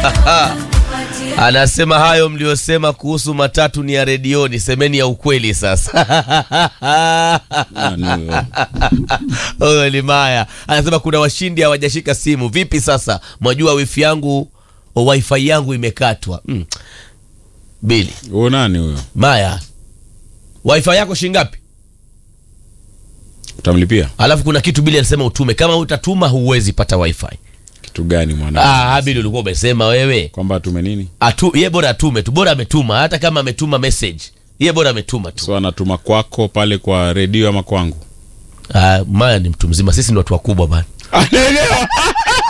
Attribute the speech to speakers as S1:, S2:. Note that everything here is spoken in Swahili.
S1: Anasema hayo mliosema kuhusu matatu ni ya redioni, semeni ya ukweli sasa.
S2: Nani huyo?
S1: Huyo ni Maya anasema kuna washindi hawajashika simu. Vipi sasa, mwajua wifi yangu wifi yangu imekatwa. Mm. Bili
S2: Huyo nani huyo?
S1: Maya, wifi yako shingapi?
S2: Utamlipia
S1: Alafu kuna kitu Bili alisema utume, kama utatuma huwezi pata wifi.
S2: kitu gani mwana?
S1: Ah, Bili ulikuwa umesema wewe
S2: Kwamba atume nini?
S1: atu, ye bora atume tu, bora ametuma, hata kama ametuma message ye bora ametuma tu.
S2: So anatuma kwako pale kwa redio ama kwangu?
S1: Ah, Maya ni mtu mzima, sisi ni watu wakubwa bana.
S2: Anaelewa.